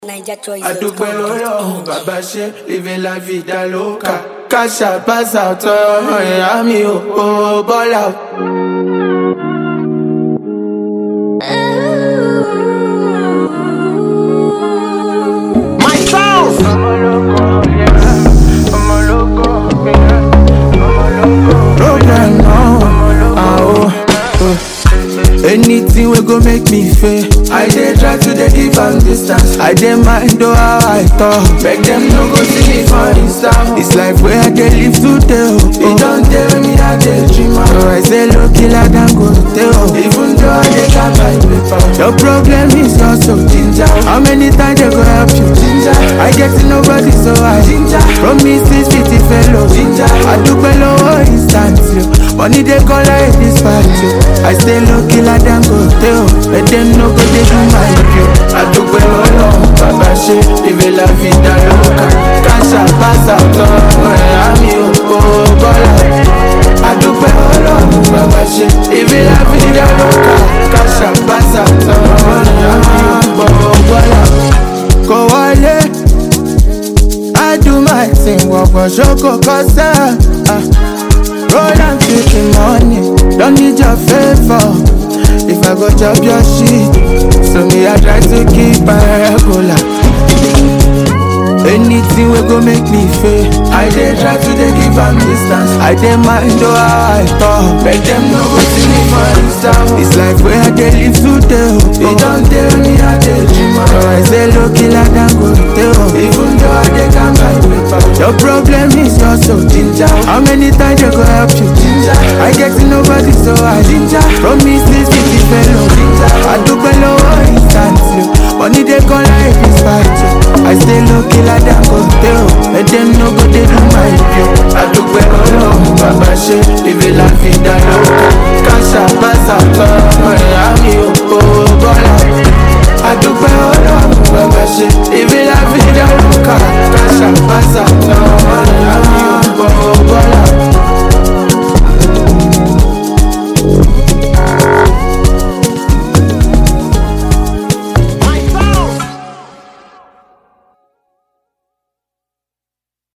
Naija choice. adúpẹ́ lórí ọ̀hún bàbá ṣe living la vida loca káṣà pàṣà tọrọ ìyá mi ò kó bọ́lá. My sound. Problem now, ah, oh, oh. Anything we go make me fail. I dey try to dey give am distance. I dey mind though how I talk. Beg them no go see me for Insta. It's life where I dey live today. Oh, it don't tell me I dey dream. am. So I say low killer than go tell. Even though I dey got my paper. Your problem is not so ginger. How many times they go help you? Ginger. I get to nobody so I ginger. Promises fifty fellow ginger. I do below instant you. Money they call like this party. I stay low killer than go tell. Let them know go they do my view. I do below Baba she live la vida loca. Casa pasa todo. Ami o oh, bola. I do below Baba she live la vida loca. Casa pasa todo. Ami o oh, bola. Go wale. I do my thing, walk on shoko kosa. Ah. Roll and take the money, don't need your favor. If I go chop your shit, so me I try to keep my regular. Anything we go make me fail. I dey try to dey give am distance. I dey mind though how I talk. Beg them no go see me for Insta. It's life where I dey live today. Oh. It don't tell me I dey dream. am. So I say low killer than go tell. Even though I dey calm my paper. Your problem is not so ginger. How many times they go help you? Ginger. I get to nobody so I ginger. Promises fifty fellow ginger. I do below instant you. Money they call like this fight you. I stay low killer than go tell. Let them know go they do my view. I do below baba she live la vida loca. Casa pasa todo.